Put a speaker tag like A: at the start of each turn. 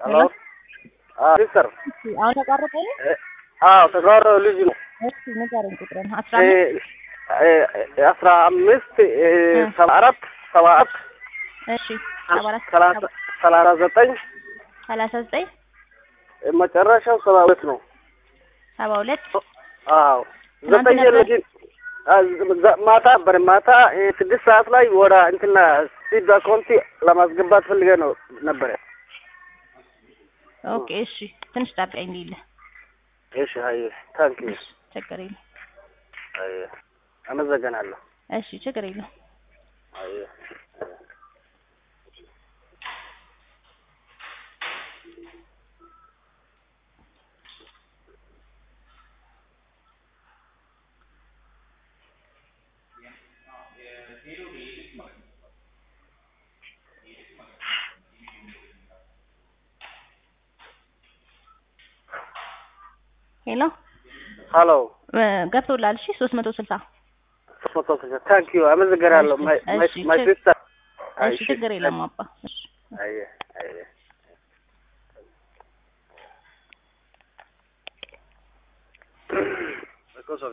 A: ሄሎ ሲስተር
B: እሺ፣ አሁን ተቋረጠ ነው?
A: አዎ ተግባር ልጅ ነው
B: እሺ ንገረኝ ቁጥርን አስራ አምስት
A: አስራ አምስት ሰባ አራት ሰባ አራት
B: እሺ ሰባ አራት
A: ሰላሳ ሰላሳ ዘጠኝ
B: ሰላሳ ዘጠኝ
A: መጨረሻው ሰባ ሁለት ነው።
B: ሰባ ሁለት
A: አዎ
B: ትናንት
A: ዘጠኝ
B: ነበር?
A: ልጅ ማታ ነበር ማታ ስድስት ሰዓት ላይ ወደ እንትና ሲድ አካውንቲ ለማስገባት ፈልገ ነው ነበረ።
B: ኦኬ እሺ ትንሽ ጠብቀኝ ሊለ
A: እሺ ሀይ ታንክ ዩ
B: ችግር የለም
A: ሀይ አመሰግናለሁ።
B: እሺ ችግር የለም
A: ሀይ
B: ሄሎ
A: ሀሎ
B: ገብቶላል እሺ ሶስት መቶ ስልሳ
A: ሶስት መቶ ስልሳ ታንክ ዩ አመሰግናለሁ። ማይ
B: እሺ፣
A: ማይ
B: ችግ-
A: ሲስተር
B: እሺ ችግር የለም አባ እሺ
A: አየ አየ